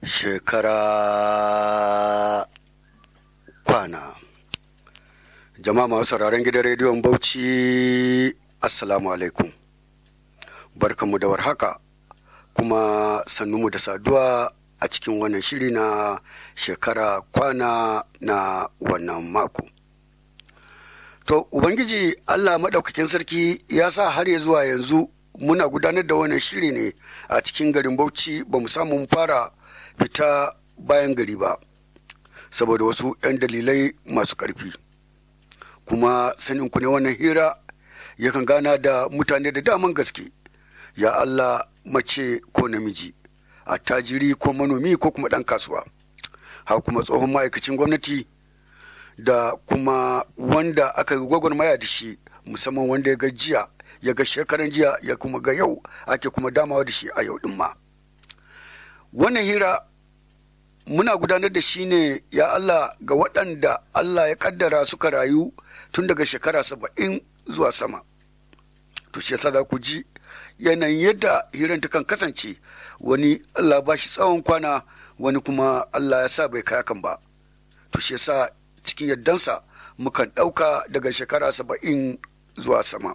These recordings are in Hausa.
shekara kwana jama'a masu sauraron gidan rediyon bauchi assalamu alaikum barkanmu da warhaka kuma sannunmu da saduwa a cikin wannan shiri na shekara kwana na wannan mako to ubangiji allah maɗaukakin sarki ya sa har ya zuwa yanzu muna gudanar da wannan shiri ne a cikin garin bauchi ba mu samu fara fita bayan gari ba saboda wasu 'yan dalilai masu ƙarfi kuma sanin ku ne wannan hira yakan gana da mutane da daman gaske ya Allah mace ko namiji attajiri ko manomi ko kuma ɗan kasuwa ha kuma tsohon ma'aikacin gwamnati da kuma wanda aka yi gwagwarmaya da shi musamman wanda ya ga jiya ya ga shekaran jiya ya kuma ga yau ake kuma damawa da shi a yau ɗin ma wannan hira muna gudanar da shi ne ya Allah ga waɗanda Allah ya kaddara suka rayu tun daga shekara saba'in zuwa sama to shi yasa za ku ji yanayin yadda hirar kan kasance wani Allah ba shi tsawon kwana wani kuma Allah ya sa bai kai kan ba to shi yasa cikin yardansa mukan ɗauka daga shekara saba'in zuwa sama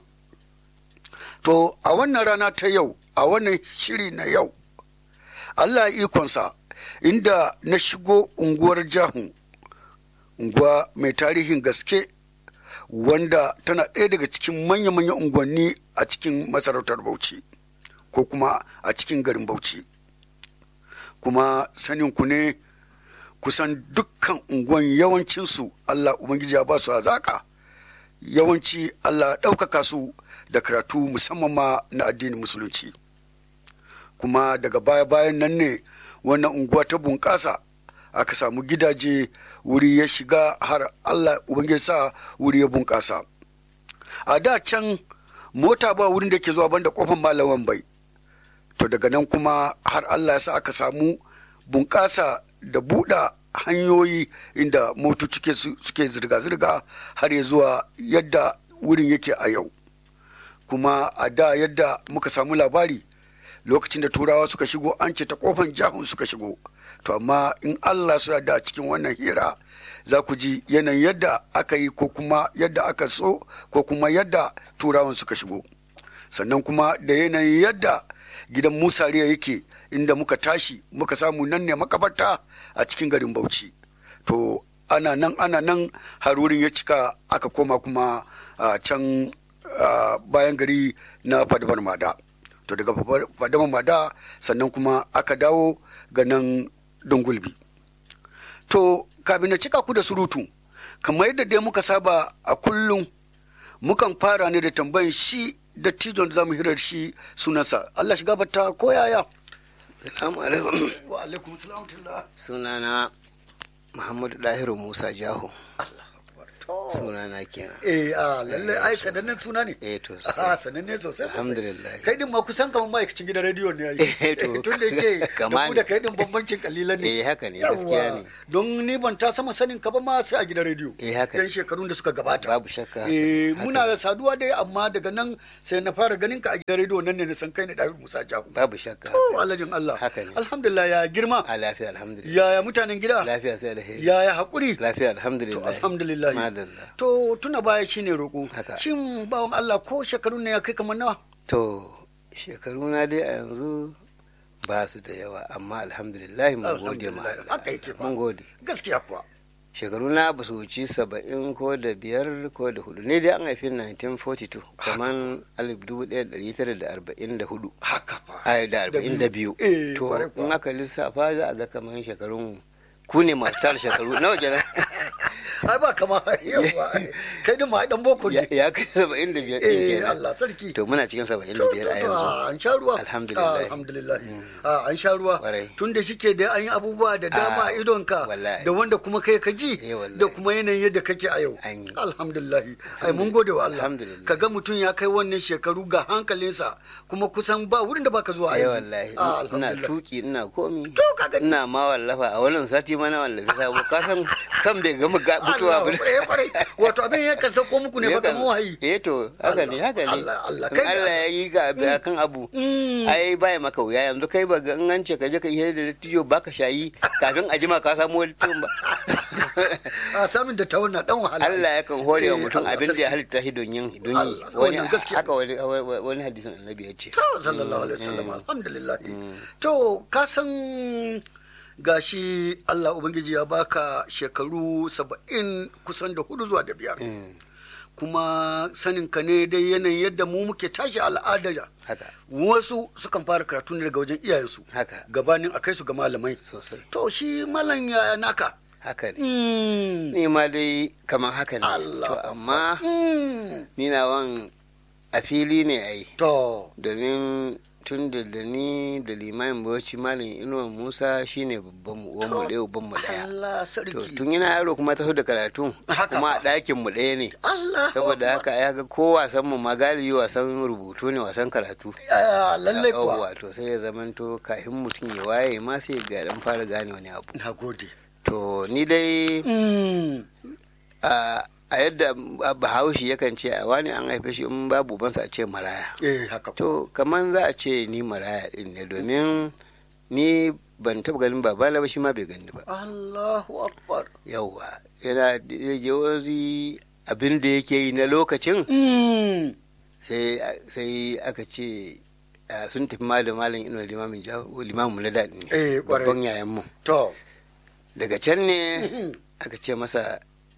to a wannan rana ta yau a wannan shiri na yau Allah ikonsa inda na shigo unguwar jahu unguwa mai tarihin gaske wanda tana ɗaya daga cikin manya-manyan unguwanni a cikin masarautar bauchi ko kuma a cikin garin bauchi kuma sanin ku ne kusan dukkan unguwan yawancinsu allah ubangiji ya ba su azaka yawanci allah ɗaukaka su da karatu musamman ma na addinin musulunci kuma daga baya-bayan nan ne wannan unguwa ta bunƙasa aka samu gidaje wuri ya shiga har Allah ubangiji sa wuri ya bunƙasa a da can mota ba wurin da ke zuwa banda kofar malaman bai to daga nan kuma har Allah ya sa aka samu bunƙasa da buɗa hanyoyi inda motoci suke zirga-zirga har ya zuwa yadda wurin yake a yau kuma a da yadda muka samu labari lokacin da turawa suka shigo an ce ta kofan jahun suka shigo to amma in allah su da cikin wannan hira za ku ji yanayin yadda aka yi ko kuma yadda aka so ko kuma yadda turawan suka shigo sannan kuma da yanayin yadda gidan musariya yake inda muka tashi muka samu nan ne makabarta a cikin garin bauchi to ana nan ana nan har wurin ya cika aka koma kuma a can bayan gari na fadabar mada to daga fadama mada sannan kuma aka dawo ga nan dungulbi to kafin na cika ku da surutu kamar yadda dai muka saba a kullum mukan fara ne da tambayin shi da tijon da zamu hirar shi sunansa Allah shiga bata ko yaya Assalamu alaikum. wa alaikum salam Sunana Muhammadu Dahiru Musa Jaho. Sunana kenan. eh a lalle ai sanannen suna ne Eh to. a sananne sosai Alhamdulillah. kai din ma kusan kamar ma'aikacin gidan rediyo ne ai Eh, to. tun da yake da Kama ku ne. da kai din bambancin kalilan ne Eh haka ne gaskiya Yawwa. ne. don ni ban ta sama sanin ka ba ma sai a gidan rediyo Eh haka yan ne. shekarun da suka gabata Babu shakka. eh haka muna ne. saduwa dai amma daga nan sai na fara ganin ka a gidan rediyo nan ne na san kai ne Dawud Musa Jahu Babu shakka. oh haka ne. alhajin Allah Haka ne. alhamdulillah ya girma A lafiya alhamdulillah. yaya mutanen gida Lafiya sai da heri. yaya hakuri Lafiya to alhamdulillah. alhamdulillah Madalla. to tuna baya shine roƙo Haka. shin bawan Allah ko shekarun ne ya kai kamar nawa To shekaru na dai a yanzu ba su da yawa amma alhamdulillah mun gode ma Alhamdulillah. Allah. Haka yake fa. Mun gode. gaskiya kuwa shekaru na ba su wuci saba'in ko da biyar ko da hudu ne dai an haifi 1942 kamar alif dubu ɗaya da ɗari tara da arba'in da hudu haka fa ai da arba'in da biyu eh to kwarai kuwa. in aka lissafa za a ga kamar shekarun ku ne masu tara shekaru nawa kenan ai ba kama yawa kai din ma ai dan boko ya ne ya kai saba'in da biyar ɗin eh kenan Allah sarki to muna cikin saba'in da To, biyar a to, to, yanzu an sha ruwa Alhamdulillah. Ah, alhamdulillah Mm. Ah, an sha ruwa Kwarai. tun da shike da an yi abubuwa da dama Ah, a idonka wallahi. da wanda kuma kai ka ji Eh, wallahi. da kuma yanayin yadda kake a yau An yi. alhamdulillah ai mun gode wa Allah Alhamdulillah. kaga mutum ya kai wannan shekaru ga hankalinsa kuma kusan ba wurin da baka zuwa ai aiki. wallahi Ah, ina alhamdulillah. tuki ina komi to ka gani ina ma wallafa a wannan sati ma na wallafi sabo ka san kan bai gama ga- mutuwa Allah, ba eh, kwarai. wato abin ya kan sauko muku ne ba Yakan- kamar wahayi eh to haka ne Allah, haka ne Allah, Allah, In kai da- Allah ya yi ga abu akan abu Mm. ai baya maka wuya yanzu kai ba ga in an ce ka je ka yi da dattijo baka shayi kafin a jima ka samu wani tun ba a samun da tawon na dan wahala Allah yakan hore wa Eh, mutum Allah abin da ya sarki. halitta shi don yin don yi Allah, wani wannan gaskiya haka wani wani hadisin annabi ya ce to sallallahu alaihi wasallam Mm. alhamdulillah Mm. to ka san gashi Allah ubangiji ya baka shekaru saba'in kusan da hudu zuwa da biyar Mm. kuma sanin ka ne dai yanayin yadda mu muke tashi al'ada haka wasu sukan fara karatu ne daga wajen iyayensu haka gabanin a kai su ga malamai sosai to shi malam ya naka haka ne Mm. ni ma dai kamar haka ne Allah. to amma Mm. ni na wan a fili ne ai to domin tun da da ni da limamin bauchi malam inuwa musa shine babban mu uwan mu ɗaya uban mu ɗaya Allah to sarki tun yana yaro kuma taso da karatu Haka kuma a fa. ɗakin mu ɗaya ne Allah saboda haka ya ga ko wasan mu ma galibi wasan rubutu ne wasan karatu Ah, lallai kuwa Yawwa, to sai ya zamanto kafin mutum ya waye ma sai ga dan fara gane wani abu na gode to ni dai Mm. a a yadda bahaushe yakan ce a wani an haife shi in babu ubansa a ce maraya eh haka ko to kaman za a ce ni maraya din ne domin ni ban taba ganin babana ba shi ma bai gani ba Allahu akbar yauwa yana da je wani abin da yake yi na lokacin Mm. sai sai aka ce ah, sun tafi ma da malam ino limamin ja- limamin mu na daɗi ne eh kwarai babban yayan mu to daga can ne Mhm. aka ce masa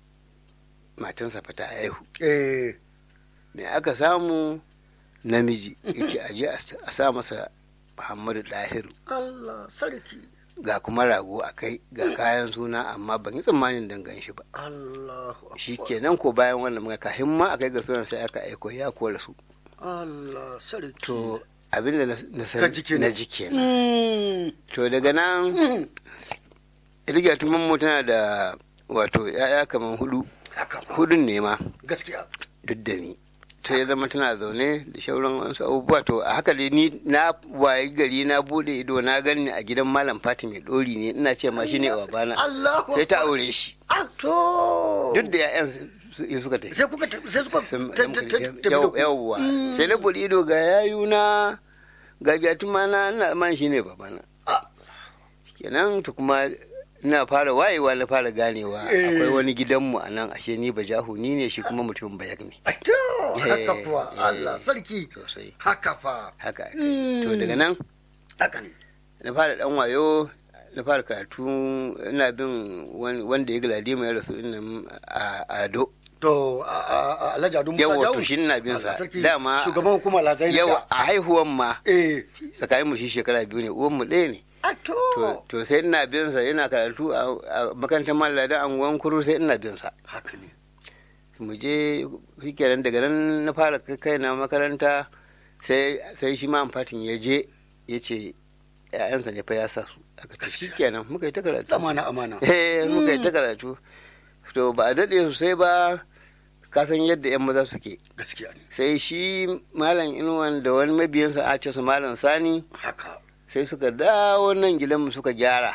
matansa fa ta haihu eh me aka samu namiji yace aje a sa- a sa masa Muhammadu Dahiru Allah sarki ga kuma rago a kai ga kayan suna amma ban yi tsammanin dangan shi ba Allahu akbar shi kenan ko bayan wannan magana kafin ma a kai ga sunan sai aka aiko ya kora su Allah sarki to abinda na na Ka san ji kenan. na ji kenan Mm. to daga nan Mm. Iliya mu tana da wato ya'ya kamar hudu haka ko hudun ne ma gaskiya duk da ni sai ya zama tana zaune da shauran wasu abubuwa to a haka dai ni na wayi gari na bude ido na gani a gidan malam fati mai dori ne ina ce ma shine babana Allahu sai ta akbar. aure shi Ah, to duk da ya'yan su su- suka tafi sai kuka ta- sai suka Sun- ta- ta- ta- tafi da ku. yawwa Mm. sai na bude ido ga yayuna ga gyatuma na ina man shine babana Ah. kenan to kuma ina fara wayewa na fara ganewa Eh. akwai wani gidanmu a nan ashe ni bajahu ni ne shi kuma mutumin bayak ne Ah, to haka Eh, kuwa eh. Allah sarki sosai haka fa haka aka Mm. yi. to daga nan haka ne na fara dan wayo na fara karatu ina bin wani- wanda ya galadi mai rasu nan a ado to a- a- a- Alhaji Adu Musa yawa Jawo to shi ina bin sa Allah sarki, dama shugaban hukumar Alhazai na yawa da. a haihuwan ma eh tsakanin mu shi shekara biyu ne uwan mu ɗaya ne a to to to sai ina bin sa yana karatu a a makarantar malladan anguwan kuru sai ina bin sa haka ne mu je shikenan daga nan na fara kai kaina makaranta sai sai shi ma amfatin ya je ya ce ƴaƴansa ne fa ya sa su aka ce Gaskiya. shikenan muka yi ta karatu zamana amana eh muka yi ta Mm. karatu to ba a daɗe sosai ba ka san yadda 'yan maza suke gaskiya ne sai shi malam inuwan da wani mabiyansa a ce su malam sani haka sai suka dawo nan gidanmu suka gyara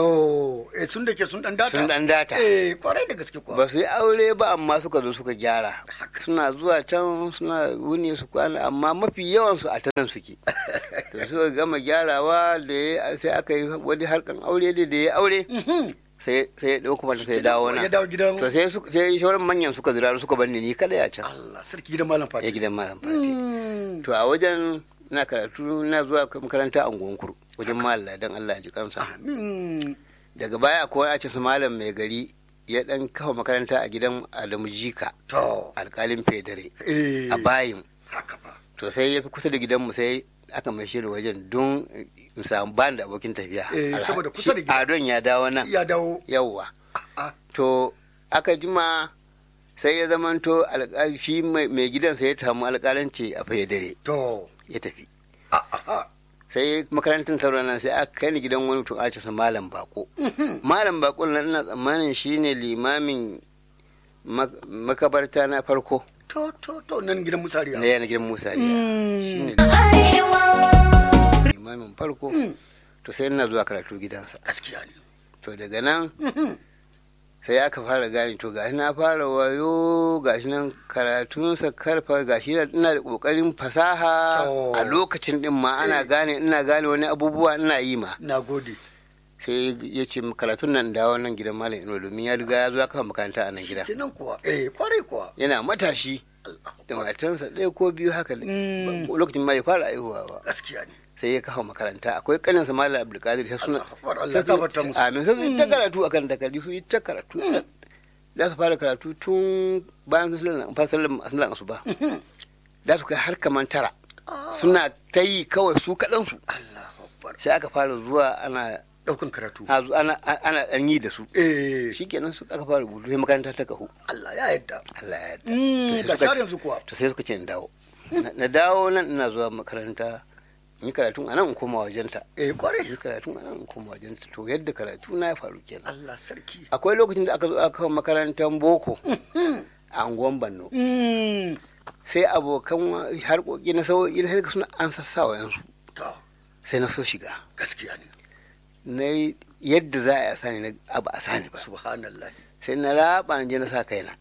to eh sun da ke sun dan data sun dan data eh kwarai da gaske kuwa ba su yi aure ba amma suka zo suka gyara haka suna zuwa can suna wuni su kwana amma mafi yawansu a tanan suke to suka gama gyarawa da ya sai aka yi wani harkan aure da da ya aure Mhm. sai sai ya dauko mata sai ya dawo ya nan dawo gidan to sai su- sai shauran manyan suka zira suka bar ni ni kada ya can Allah sarki gidan malam ya Fati gidan malam fati Mm. to a wajen na karatu na zuwa makaranta a kuru wajen malam dan Allah ya ji kansa Amin. daga baya akwai a ce su malam mai gari ya dan kafa makaranta a gidan Adamu Jika to alkalin federe eh a bayin haka fa to sai ya fi kusa da gidanmu sai aka mai shi da wajen don in samu ban da abokin tafiya Eh, Alha- saboda kusa da shi gida. adon ya dawo nan ya dawo yawwa a to aka jima sai ya zamanto alƙa- shi mai mai gidan sai ya samu alƙalanci a federe to ya tafi a a sai makarantar sauran nan sai aka kai ni gidan wani mutum a ce sa malam bako malam bako nan ina tsammanin shine limamin mak- makabarta na farko to to to nan gidan musariya na yana gidan musa riya shine limamin farko Mm. to sai ina zuwa karatu gidansa gaskiya ne to daga nan Mhm. sai aka fara gane to gashi na fara wayo gashi nan karatunsa karfa gashi ina da kokarin fasaha To. a lokacin din ma ana Eh. gane ina gane wani abubuwa ina yi ma na gode sai ya ce karatun nan dawo nan gidan malam ino domin ya riga ya zo ya kafa makaranta a nan gida kenan kuwa eh kwarai kuwa yana matashi da matansa ɗaya ko biyu haka ne. Mm. Ba- lokacin ma ya fara aihuwa ba gaskiya ne sai ya kafa makaranta akwai kaninsa malam abdulkadir sai suna Allah akbar, Allah sai su- gafarta musu. amin sai su yi ta karatu akan takardu su yi ta karatu da su fara karatu tun bayan sun sallan fasalin sallan asuba da su kai har kaman tara suna ta yi kawai su kaɗan su Allah akbar sai aka fara zuwa ana daukan karatu a zo- ana ana ɗan yi da su eh shikenan su aka fara rubutu sai makaranta ta kahu Allah ya yarda Allah ya yarda mm To sai ga suka shar ce- yanzu kuwa to sai suka ce in dawo Na- na dawo nan ina zuwa makaranta in yi karatun a nan in koma wajenta eh kwarai yi karatun a nan in koma wajenta to yadda karatu na ya faru kenan Allah sarki akwai lokacin da aka zo aka kawo makarantar boko a anguwan banno mm sai abokan wa- harkoki na sauƙi na harka suna an sassawa yansu to sai na so shiga gaskiya ne na yi yadda za a yi a sani na abu a sani ba subhanallah sai na raba na je na sa kaina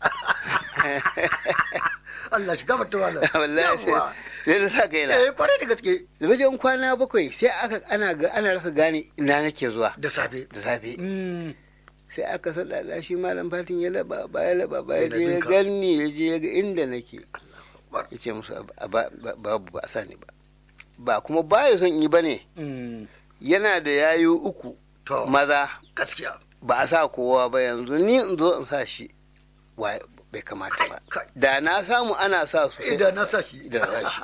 Allah shi gafarta wala wallahi sai Yawwa. sai na sa kaina eh kwarai da gaske da wajen kwana bakwai sai aka ana ga ana rasa gane ina nake zuwa da safe da safe mm sai aka sadada shi malam fatin ya laba ba ya laba ba ya Yana je ya binka. ganni ya je ya ga inda nake akbar ya ce musu a ba- ba- babu ba a sani ba ba kuma baya son yi ba ne mm yana da yayu uku to maza gaskiya ba a sa kowa ba yanzu ni in zo in sa shi wa bai kamata ba kai da na samu ana sa su sai idan na sa shi da sa shi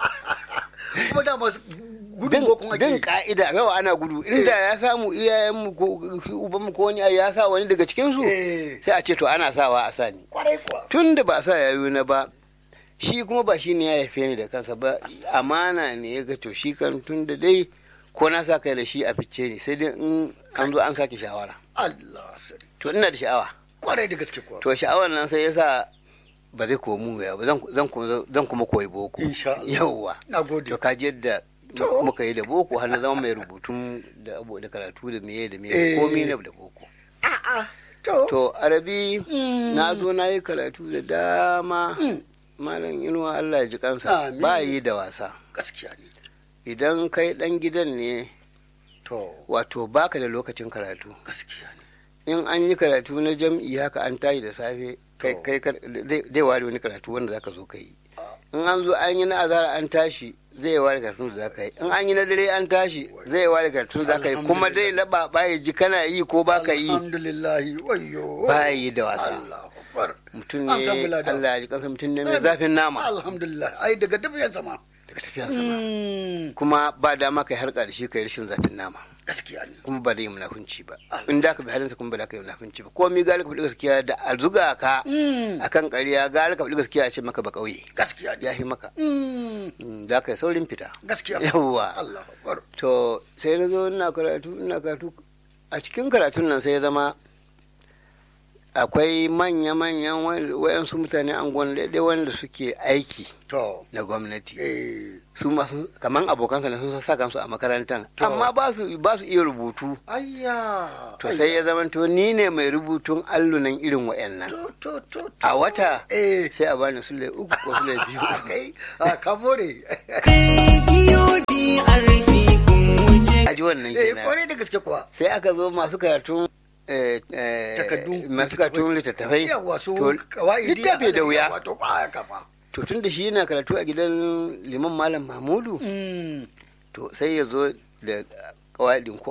kuma da masu gudun bin bokon ake bin yi. ka'ida yawa ana gudu inda ya samu iyayenmu ko su ubanmu ko wani ya sa wani daga cikin su eh sai a ce to ana sawa a sani kwarai kuwa tun da ba sa yayu na ba shi kuma ba shi ne ya haife ni da kansa ba amana ne ya ga to shi kan tun da dai ko na sa kai da shi a fice ne sai dai in an zo an sake shawara Allah sarki to ina da sha'awa kwarai da gaske kuwa to sha'awar nan sai yasa ba zai komu ya ba zan zan kuma zan kuma koyi boko insha Allah yawwa na gode to kaji yadda To. muka yi da boko har na zama mai rubutun da abu da karatu da meye da Eh. meye komai na da boko a'a to to arabi Mm. na zo na yi karatu da dama Mm. malam inuwa Allah ya ji kansa Amin. ba yi da wasa gaskiya ne idan kai dan gidan ne to wato baka da lokacin karatu gaskiya ne in an yi karatu na jam'i haka an tashi da safe kai To. kai kar- zai zai ware wani karatu wanda zaka zo ka yi in an zo an yi na azara an tashi zai ware karatun da zaka yi in an yi na dare an tashi zai ware karatun da zaka yi kuma dai laba baya ji kana yi ko baka yi alhamdulillah wayyo ba yi da wasa Allahu akbar mutum An san ne bulada. Allah ya ji kansa mutum ne mai zafin nama alhamdulillah ai daga tafiyan sama daga tafiya sama kuma ba dama kai harka da shi kai rashin zafin nama gaskiya ne kuma ba da yi munafunci ba in da ka bi halinsa kuma ba da ka yi munafunci ba komai gari ka faɗi gaskiya da a zuga ka akan ƙarya gari ka faɗi gaskiya a ce maka ba ƙauye gaskiya ya ne fi maka Mm. Mm, za ka yi saurin fita gaskiya yawwa Allah akbar to sai na zo ina karatu ina karatu a cikin karatun nan sai ya zama akwai manya-manyan wa- wayansu mutane angon daidai wanda suke aiki to na gwamnati eh su masu kaman abokansa ne sun sa kansu a makarantar To. amma ba su ba su iya rubutu ayya to sai ya zama to ni ne mai rubutun allunan irin wayannan to to to to. a wata eh sai a bani sule uku ko sule biyu kai a kamore Rediyo DRP kun wuce a ji wannan eh kenan kwarai da gaske kuwa sai aka zo masu karatun eh, eh, Takaddu. masu karatun littattafai yawa su to kawaidi littafi da wuya wato ba kafa to tun da shi yana karatu a gidan liman malam mahmudu mm to sai ya zo da kawaidin ko